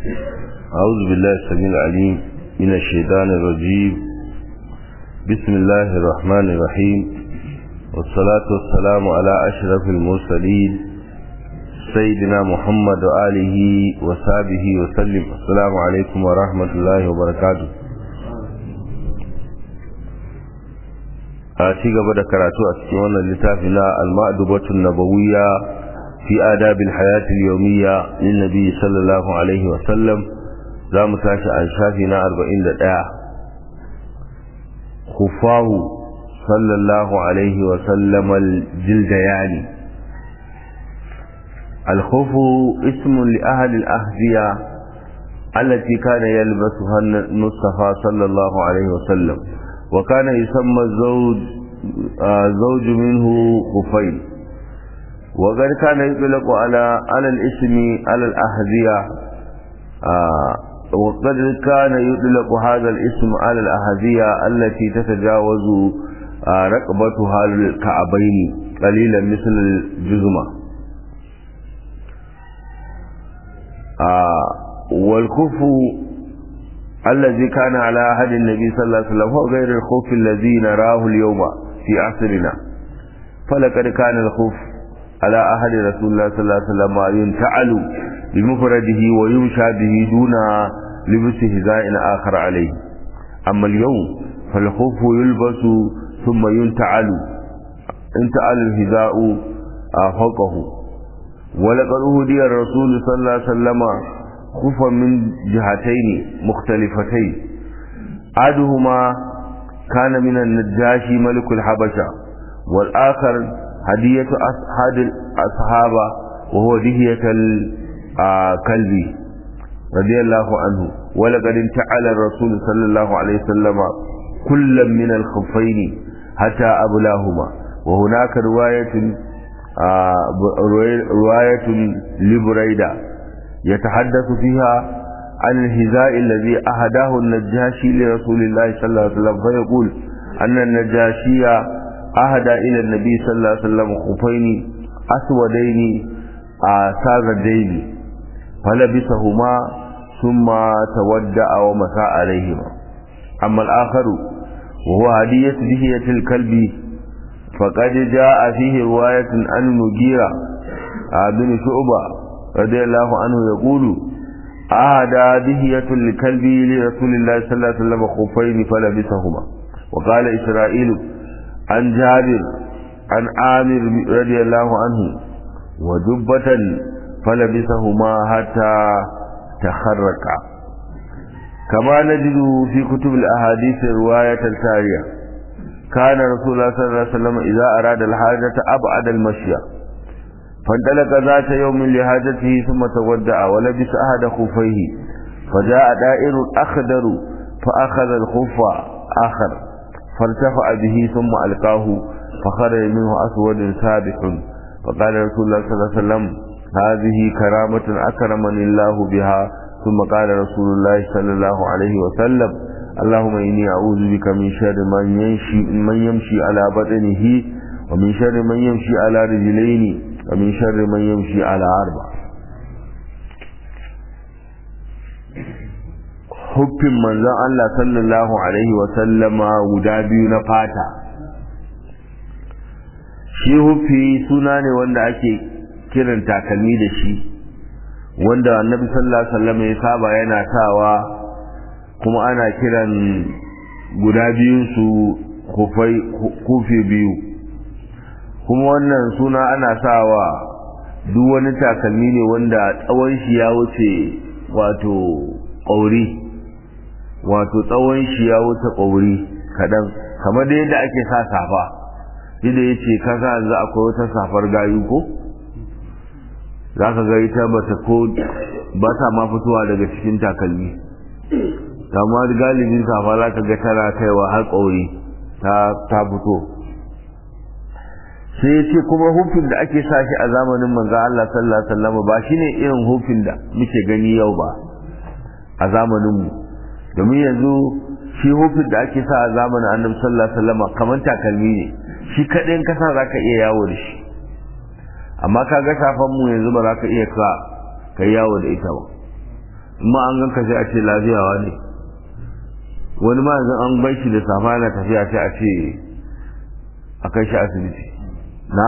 أعوذ بالله السميع العليم من الشيطان الرجيم بسم الله الرحمن الرحيم والصلاة والسلام على أشرف المرسلين سيدنا محمد وآله وصحبه وسلم السلام عليكم ورحمة الله وبركاته a ci gaba da karatu a cikin wannan littafi na al-ma'dubatun nabawiyya fi adabil hayatil yawmiyya lin nabi sallallahu alaihi wa sallam za mu tashi a shafi na 41 khufahu sallallahu alaihi wa sallam al-jildayani الخوف اسم لأهل الأهدية التي كان يلبسها المصطفى صلى الله عليه وسلم وكان يسمى الزوج آه زوج منه خفين وقد كان يطلق على على الاسم على الأهدية آه وقد كان يطلق هذا الاسم على الأهدية التي تتجاوز آه رقبتها الكعبين قليلا مثل الجزمة والكف الذي كان على عهد النبي صلى الله عليه وسلم هو غير الخوف الذي نراه اليوم في عصرنا فلقد كان الخوف على عهد رسول الله صلى الله عليه وسلم ينتعل بمفرده ويمشى به دون لبس هزاء آخر عليه أما اليوم فالخوف يلبس ثم ينتعل انتعل الهزاء فوقه ولقد أهدي الرسول صلى الله عليه وسلم خفا من جهتين مختلفتين أحدهما كان من النجاشي ملك الحبشة والآخر هدية أحد الأصحابة وهو دهية الكلب رضي الله عنه ولقد انتعل الرسول صلى الله عليه وسلم كل من الخفين حتى أبلاهما وهناك رواية رواية لبريدة يتحدث فيها عن الهزاء الذي أهداه النجاشي لرسول الله صلى الله عليه وسلم فيقول أن النجاشي أهدى إلى النبي صلى الله عليه وسلم خفين أسودين ساذجين فلبسهما ثم تودع ومسى عليهما أما الآخر وهو هدية دهية الكلب فقد جاء فيه رواية عن المجيرة بن شعبة رضي الله عنه يقول أهدى دهية الكلب لرسول الله صلى الله عليه وسلم خفين فلبسهما وقال إسرائيل عن جابر عن عامر رضي الله عنه وجبة فلبسهما حتى تخرقا كما نجد في كتب الأحاديث رواية التالية كان رسول الله صلى الله عليه وسلم إذا أراد الحاجة أبعد المشي فانطلق ذات يوم لحاجته ثم تودع ولبس أحد خفيه فجاء دائر أخضر فأخذ الخف آخر فارتفع به ثم ألقاه فخرج منه أسود سابح فقال رسول الله صلى الله عليه وسلم هذه كرامة أكرمني الله بها ثم قال رسول الله صلى الله عليه وسلم اللهم إني أعوذ بك من شر من يمشي, من يمشي على بطنه ومن شر من يمشي على رجلين ومن شر من يمشي على أربع huffin manzon Allah sallallahu alaihi wa sallama guda biyu na fata shi huffi suna ne wanda ake kiran takalmi da shi wanda annabi sallallahu alaihi wasallam ya saba yana sawa kuma ana kiran guda biyun su kufai kufi biyu kuma wannan suna ana sawa duk wani takalmi ne wanda tsawon shi ya wuce wato ƙauri wato tsawon shi ya wuce ƙauri kaɗan kamar da yadda ake sa safa yadda ya ce kasa yanzu akwai wata safar gayu ko za ka ga ita ba ta ko ba ta ma fitowa daga cikin takalmi amma galibin safa za ka ga tana kaiwa har ƙauri ta fito sai ya ce kuma hufin da ake sa shi a zamanin manzo Allah sallallahu alaihi wasallam ba shine irin hufin da muke gani yau ba a zamanin mu domin yanzu shi hufin da ake sa a zamanin Annabi sallallahu alaihi wasallam kamar takalmi ne shi kadai in kasa zaka iya yawo da shi amma kaga safan mu yanzu ba za ka iya ka kai yawo da ita ba ma an ganka sai a ce lafiyawa ne wani ma yanzu an bai shi da safa yana tafiya sai a ce a kai shi asibiti na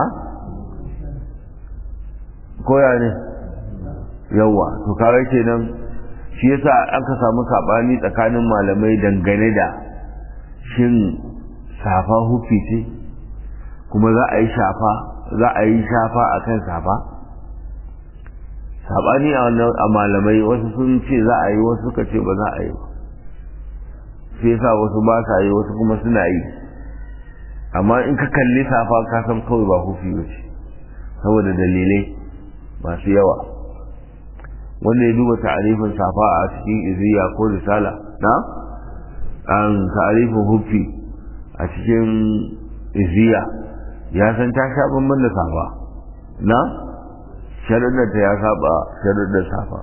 koya ne yawa to kawai kenan shi yasa aka samu sabani tsakanin malamai dangane da shin safa hufi ce kuma za a yi shafa za a yi shafa a kan safa sabani a malamai wasu sun ce za a yi wasu suka ce ba za a yi ba sai yasa wasu ba sa yi wasu kuma suna yi amma in ka kalli safa ka san kawai ba hufi ba ce saboda dalilai masu yawa wanda ya duba ta'arifin safa a cikin iziya ko risala na an ta'arifin hufi a cikin iziya ya san ta sha bamban da safa na sharuɗar ta ya saba sharuɗar safa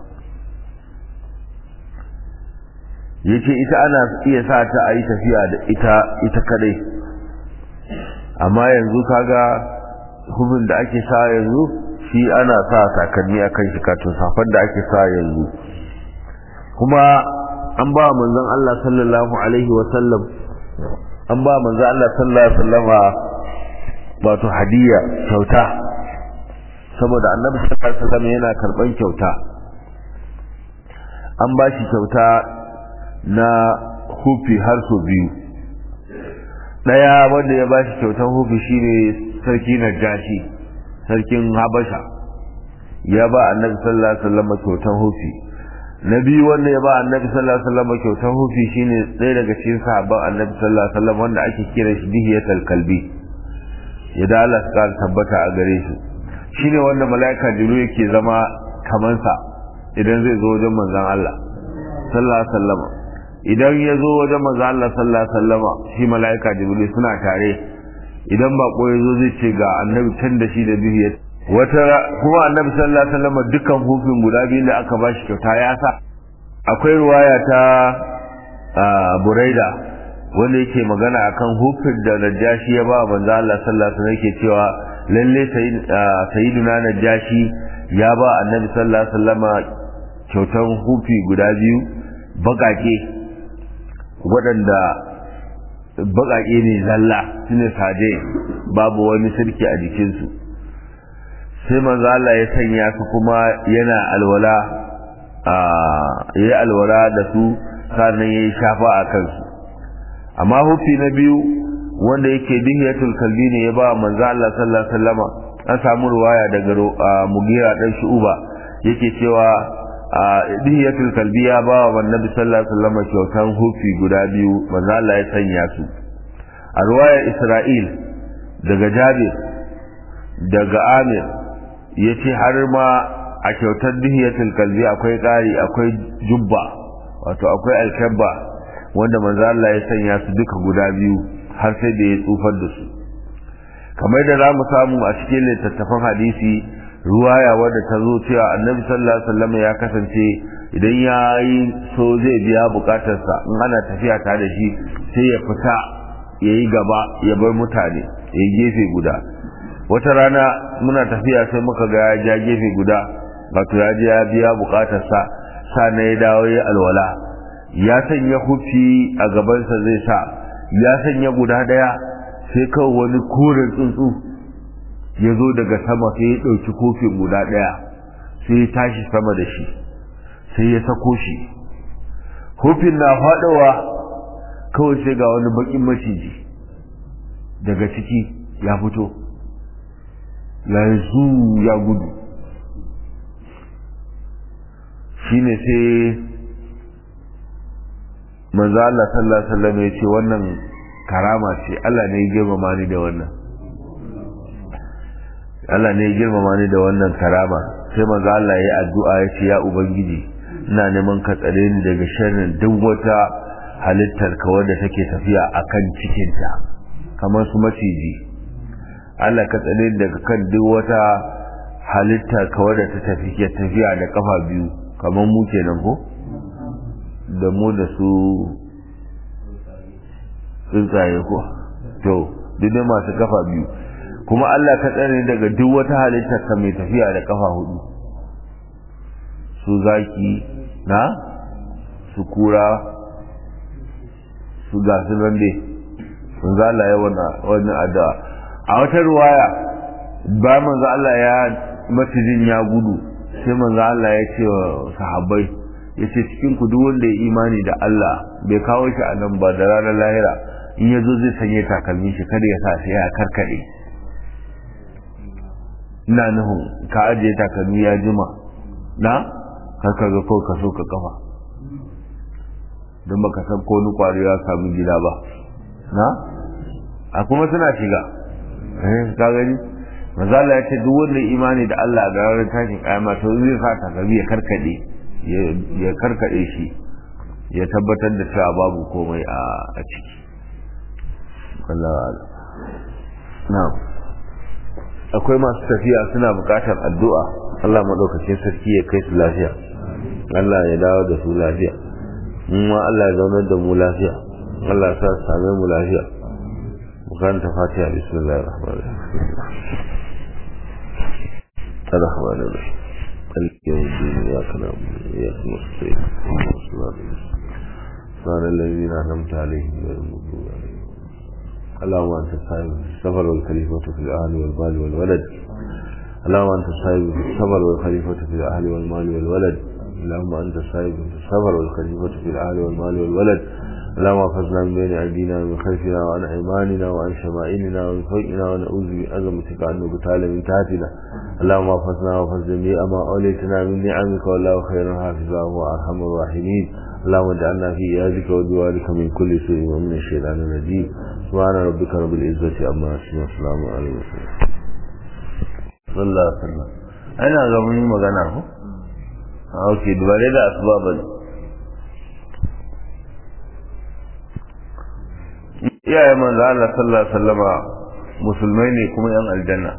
ya ce ita ana iya sa ta a yi tafiya da ita ita kadai amma yanzu kaga hufin da ake sa yanzu shi ana sa takalmi a kan shikatun safar da ake sa yanzu kuma an ba manzon Allah sallallahu alaihi wa sallam an ba manzon Allah sallallahu alaihi wa sallama wato hadiya kyauta saboda annabi sallallahu alaihi wasallam yana karban kyauta an ba shi kyauta na hufi har so biyu daya wanda ya ba shi kyautan hufi shine sarki najashi sarkin habasha ya ba annabi sallallahu alaihi wasallam kyautan hufi na biyu wanda ya ba annabi sallallahu alaihi wasallam kyautan hufi shine ɗaya daga cikin sahabban annabi sallallahu alaihi wasallam wanda ake kira shi dihiyatul kalbi ya da Allah ta tabbata a gare shi shine wanda mala'ika jibril yake zama kaman sa idan zai zo wajen manzon Allah sallallahu alaihi wasallam idan ya zo wajen manzon Allah sallallahu alaihi wasallam shi mala'ika jibril suna tare idan bako ya zo zai ce ga annabi can da shi da bihiya wata kuma annabi sallallahu alaihi wasallam dukkan hufin guda biyu da aka bashi kyauta ya sa akwai ruwaya ta buraida wanda yake magana akan hufin da najashi ya ba manzo Allah sallallahu alaihi wasallam yake cewa lalle sayyiduna najashi ya ba annabi sallallahu alaihi wasallama kyautan hufi guda biyu bagake waɗanda bagake ne zalla sune saje babu wani sirki a jikinsu sai manzo Allah ya sanya su kuma yana alwala a yayi alwala da su sannan yayi shafa a kansu amma hufi na biyu wanda yake dihiyatul kalbi ne ya ba manzo Allah sallallahu alaihi wasallama an samu ruwaya daga Mugira dan Shu'ba yake cewa dihiyatul kalbi ya ba wa annabi sallallahu alaihi wasallama kyautan hufi guda biyu manzo Allah ya sanya su a ruwaya Isra'il daga Jabir daga Amir yace har ma a kyautar dihiyatul kalbi akwai ƙari akwai jubba wato akwai alkabba wanda manzo Allah ya sanya su duka guda biyu har sai da ya tsufar da su kamar da zamu samu a cikin littattafan hadisi ruwaya wadda ta zo cewa annabi sallallahu alaihi wasallam ya kasance idan ya yi so zai biya bukatarsa in ana tafiya tare da shi sai ya fita ya yi gaba ya bar mutane ya yi gefe guda wata rana muna tafiya sai muka ga ya ja gefe guda wato ya je ya biya bukatarsa sa na ya dawo ya alwala ya sanya hufi a gabansa zai sa ya sanya guda daya sai kawai wani koren tsuntsu ya zo daga sama sai ya ɗauki kofin guda daya sai ya tashi sama da shi sai ya sako shi hufin na faɗowa kawai sai ga wani bakin maciji daga ciki ya fito yanzu ya gudu shine sai manzo Allah sallallahu alaihi wasallam ya ce wannan karama ce Allah ne ya girmama ni da wannan Allah ne ya girmama ni da wannan karama sai manzo Allah ya addu'a ya ce ya ubangiji ina neman ka tsare ni daga sharrin duk wata halittar ka wadda take tafiya akan cikin ta kamar su maciji Allah ka tsare ni daga kan duk wata halittar ka wadda ta tafi ke tafiya da kafa biyu kamar mu kenan ko da mu da su tsuntsaye ko to duk masu kafa biyu kuma Allah ka tsare daga duk wata halittar ka mai tafiya da kafa hudu su zaki na su kura su gasu nan dai manzo Allah ya wannan addu'a a wata ruwaya ba manzo Allah ya matijin ya gudu sai manzo Allah ya ce wa sahabbai ya ce cikin ku duk wanda ya imani da Allah bai kawo shi a nan ba da ranar lahira in ya zo zai sanye takalmi shi kada ya sa sai ya karkade ina nufin ka ajiye takalmi ya jima na karka ga ko ka so ka kafa don baka san ko ni kwari ya samu gida ba na a kuma suna shiga eh ka gani mazala ya ce duk wanda imani da Allah da ranar tashin kayama to zai sa takalmi ya karkade ya karkade shi ya tabbatar da cewa babu komai a ciki na'am akwai masu tafiya suna bukatar addu'a Allah maɗaukacin sarki ya kai su lafiya Allah ya dawo da su lafiya ma Allah ya zaunar da mu lafiya Allah ya sa su same mu lafiya bukanta fatiha bismillahir rahmanir rahim الرحمن الرحيم مالك يوم الدين اياك نعبد واياك نستعين اهدنا الصراط المستقيم الذين انعمت عليهم غير المغضوب عليهم اللهم انت صاحب السفر والخليفة في الاهل والمال والولد اللهم انت صاحب السفر والخليفة في الاهل والمال والولد اللهم انت صاحب السفر والخليفة في الاهل والمال والولد اللهم احفظنا من بين ايدينا ومن خلفنا وعن ايماننا وعن شمائلنا ومن فوقنا ونعوذ بعظمتك ان نبتال من تحتنا اللهم احفظنا واحفظ جميع ما اوليتنا من نعمك والله خير حافظا وارحم الراحمين اللهم اجعلنا في ايادك ودوارك من كل سوء ومن الشيطان الرجيم سبحان ربك رب العزة عما يصفون والسلام على المرسلين صلى الله عليه وسلم أنا غمني مغانا هو أوكي دبالي دا أسباب iyaye manzo Allah sallallahu alaihi wasallama musulmai ne kuma yan aljanna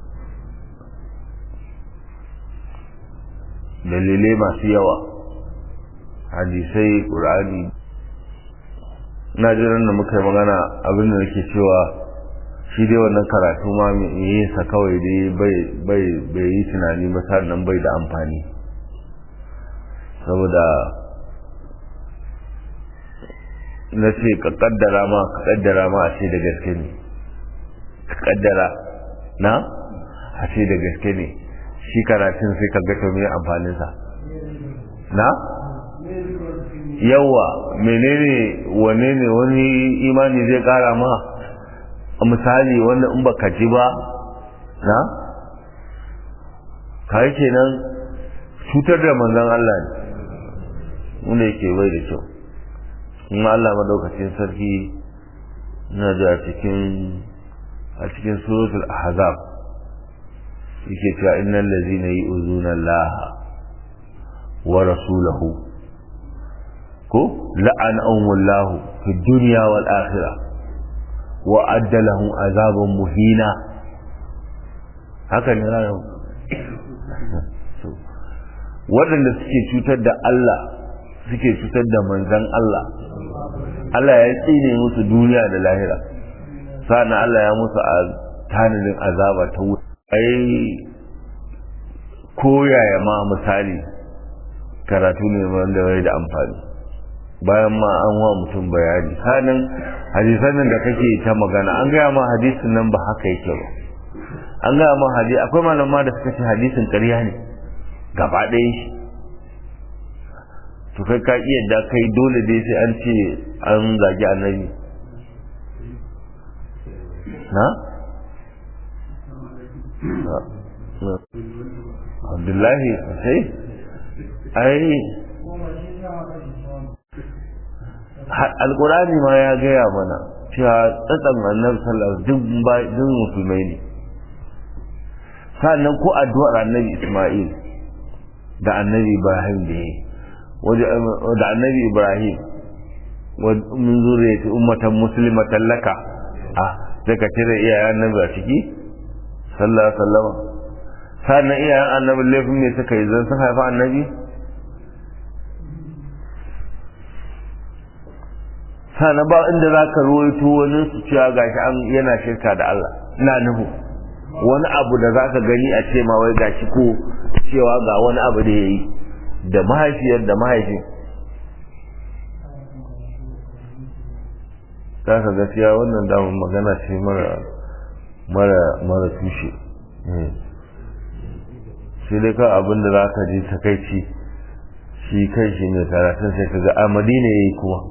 dalilai masu yawa hadisai qur'ani na jiran da muka yi magana abin da nake cewa shi dai wannan karatu ma yin sa kawai dai bai yi tunani ba sannan bai da amfani saboda na ce ka kaddara ma ka kaddara ma a ce da gaske ne ka kaddara na a ce da gaske ne shi karatun sai ka gata mai amfaninsa na yawa menene wane ne wani imani zai kara ma a misali wanda in baka ji ba na kai kenan cutar da manzon Allah ne wanda yake bai da kyau in Allah madaukakin sarki na da cikin a cikin suratul ahzab yake cewa innal ladzina yu'zuna Allah wa rasulahu ko la'anahumullahu fi dunya wal akhirah wa adda lahum azaban muhina haka ne ranar waɗanda suke cutar da Allah suke cutar da manzan Allah Allah ya tsine musu duniya da lahira sa'an Allah ya musu a tanadin azaba ta wuta ai koyaya ma misali karatu ne wanda bai da amfani bayan ma an wa mutum bayani sanin hadisan nan da kake ta magana an gaya ma hadisin nan ba haka yake ba an gaya ma hadisi akwai malama da suka ce hadisin ƙarya ne gaba ɗaya shi to kai ka iya da kai dole dai sai an ce an zagi annabi na? abdullahi sai ai alkurani ma ya gaya mana cewa tsatsan annabi sallallahu duk duk musulmai ne sannan ko addu'ar annabi isma'il da annabi ibrahim da yi da annabi ibrahim min zuriyati ummatan muslimatan laka ah sai ka cire iyayen annabi a ciki sallallahu alaihi wasallam sannan iyayen annabi laifin ne suka yi zan sun haifa annabi sannan ba inda za ka ruwaito wani su cewa gashi an yana shirka da Allah ina nuhu wani abu da za ka gani a ce ma wai gashi ko cewa ga wani abu da ya yi da mahaifiyar da mahaifin za ka gaskiya wannan damar magana ce mara mara mara tushe shi dai kan abin da za ka ji takaici shi kai shi mai karatun sai ka ga a madina ya yi kuma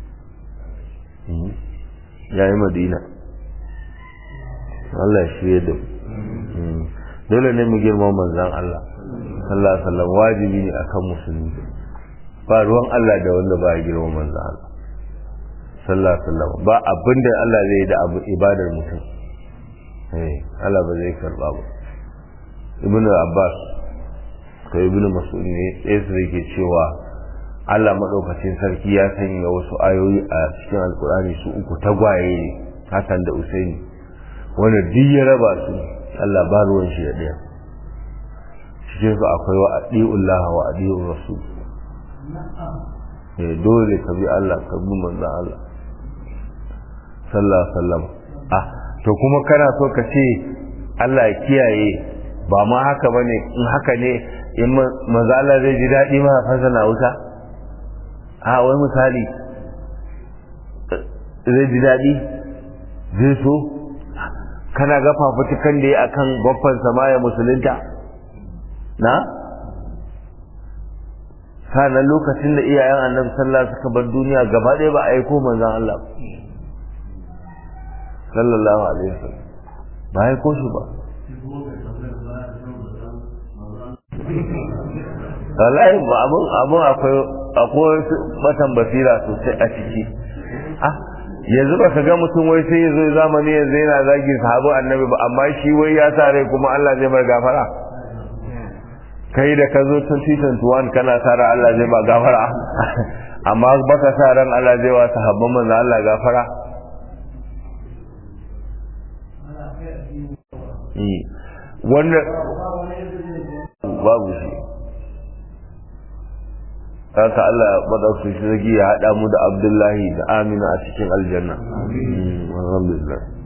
ya yi madina Allah ya shirya da dole ne mu girma manzan Allah sallallahu alaihi wasallam wajibi ne akan musulmi ba ruwan Allah da wanda ba ya girma manzan Allah sallallahu alaihi wasallam ba abinda Allah zai da abu ibadar mutum eh Allah ba zai karba ba Ibn Abbas ko Ibn Mas'ud ne sai su yake cewa Allah madaukakin sarki ya sanya wasu ayoyi a cikin Alkur'ani su uku tagwaye ne Hassan da Usaini wanda duk ya raba su Allah ba ruwan shi da ɗaya cikin su akwai wa adi'ullah wa adi'ur rasul eh dole ka bi Allah ka bi manzon Allah sallallahu alaihi wasallam ah to kuma kana so ka ce Allah ya kiyaye ba ma haka bane in haka ne in manzo Allah zai ji daɗi ma fasa na wuta a wai misali zai ji daɗi zai so kana ga fafutukan da ya akan babban samaya musulunta na sanan lokacin da iyayen annabi sallallahu suka bar duniya gaba ɗaya ba a aiko manzon Allah sallallahu alaihi wasallam ba ya aiko shi ba wallahi abun abun akwai akwai batan basira sosai a ciki ah yanzu ba ka ga mutum wai sai ya zo zamani yanzu yana zagi sahabu annabi ba amma shi wai ya sa rai kuma Allah zai mai gafara kai da ka zo 2021 kana sa ran Allah zai ba gafara amma baka sa ran Allah zai wa sahabban manzo Allah gafara wannan babu shi haka Allah madaukakin sarki ya haɗa mu da Abdullahi da Amina a cikin aljanna alhamdulillah